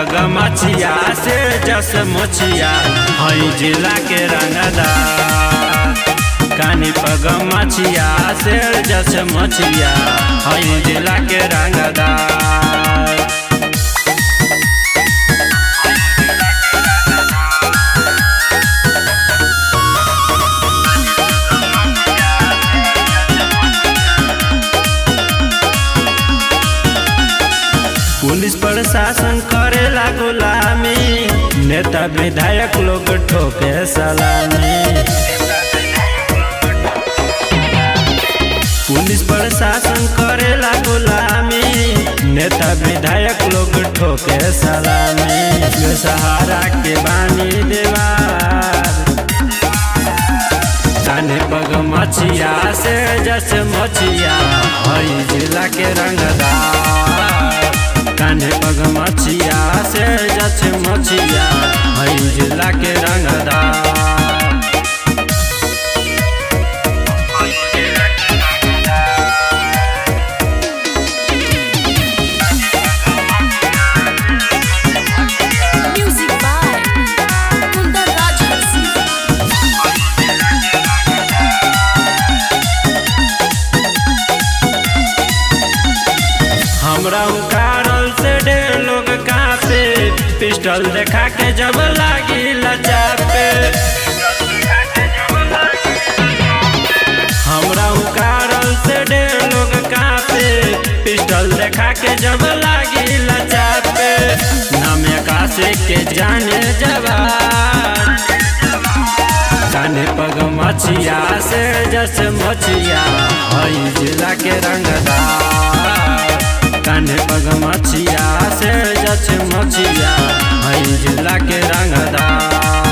पग मछिया से जस मोछिया हई जिला के रंगदा कानी पग मछिया से जस मोछिया हई जिला के रंगदा पुलिस प्रशासन करेला गुलामी नेता विधायक लोग ठोके सलामी पुलिस प्रशासन करेला गुलामी नेता विधायक लोग ठोके सलामी सहारा के बानी देवार काने पग मछिया से जस मछिया हई जिला के रंगदार काने पग मछिया से जस मछिया हई जिला के रंगदार Music by Kundar Rajhansi. हमरा उकारल से ढेर लोग कापे पिस्टल देखा के जब लागी लचापे हमरा उकारल से ढेर लोग कापे पिस्टल देखा के जब लागी लचापे नाम कासे के जाने जवान काने पग मछिया से जस मछिया हई जिला के रंगदार काने पग मछिया से जस मछिया हई जिला के रंगदार